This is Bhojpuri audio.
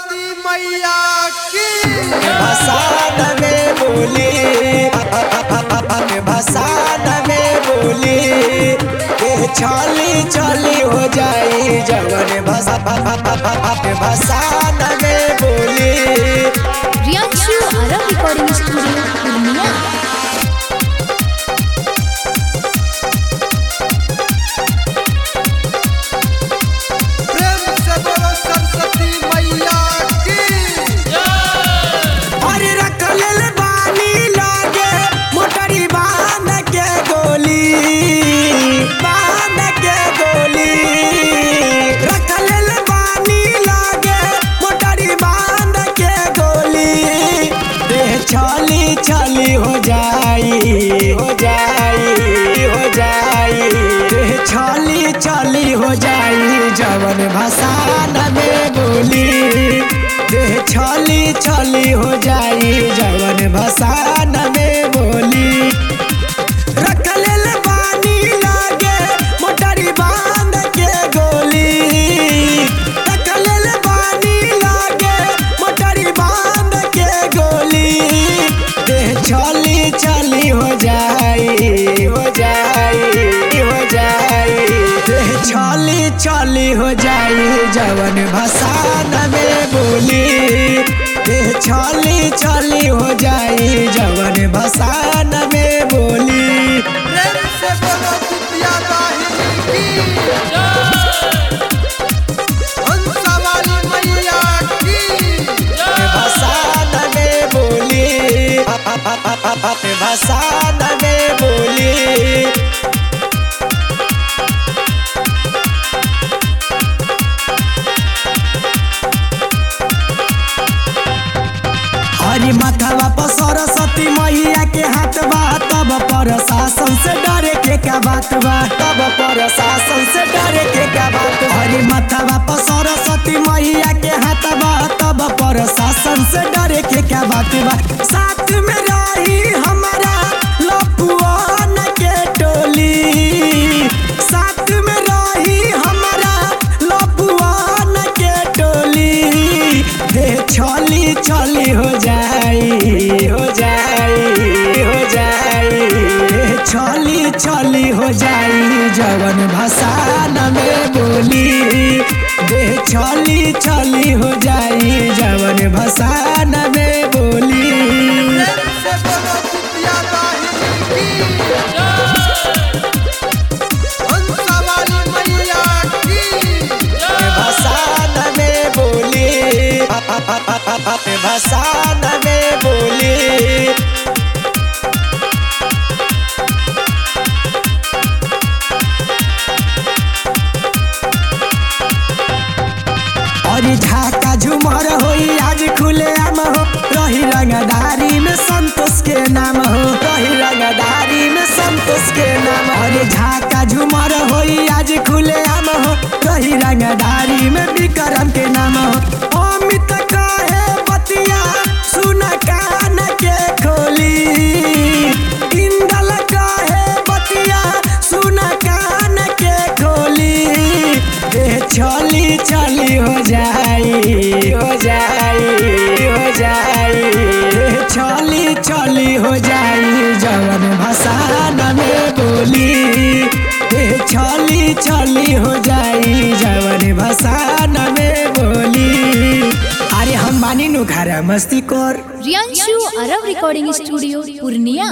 सरस्वती मैया की भसान में बोली भसान में बोली के छली छली हो जाई जवन भसा भसान में बोली रियांशु आरव रिकॉर्डिंग स्टूडियो पूर्णिया प्रेम से बोलो सरस्वती मैया की अरे रख लेल बानी लागे मोटरी बांध के गोली बांध के गोली रख लेल बानी लागे मोटरी बांध के गोली देह छली छली हो जाई हो जाई हो जाई देह छली छली हो जाई जवन भसान में बोली देह छली छली हो जाई जवन भसान में बोली रख लेल बानी लागे मोटरी बांध के गोली रख लेल बानी लागे मोटरी बांध के गोली देह छली छली हो जाई हो जाई हो जाई देह छली छली हो जाई जवन भसान में बोली देह छली छली हो जाई जवन भसान में बोली प्रेम से बोलो कुतिया दाहिनी की हंसा वाली मैया की भसान में बोली भसान में बोली हरी माथावा पर सरस्वती मैया के हाथ बा तब पर शासन से डरे के का बात बा तब पर शासन से डरे के का बात बा। हरी माथावा पर सरस्वती मैया के हाथ बा तब पर शासन से डरे के का बात बा साथ में रही हमारा लपुआन के टोली साथ में रही हमारा लपुआन के टोली देह छली छली हो जाई हो जाई हो जाई देह छली छली हो जाई जवन भसान में बोली देह छली छली हो जाई जवन भसान में बोली प्रेम से बोलो कुतिया दाहिनी की हंसा वाली मैया की भसान में बोली भसान में बोली अरे झाका झुमर होई आज खुले आम हो रही रंगदारी में संतोष के नाम हो रही रंगदारी में संतोष के नाम हो। अरे झाका झुमर होई आज खुले आम हो रही रंगदारी में विक्रम के नाम हो अमित कहे बतिया सुन कान के खोली इंदल कहे बतिया सुन कान के खोली देह छली छली हो जाई हो जाई हो जाई देह छली छली हो जाई जवन भसान में बोली देह छली छली हो जाई जवन भसान में बोली अरे हम मानी नु घर मस्ती कर रियांशु आरव रिकॉर्डिंग स्टूडियो पूर्णिया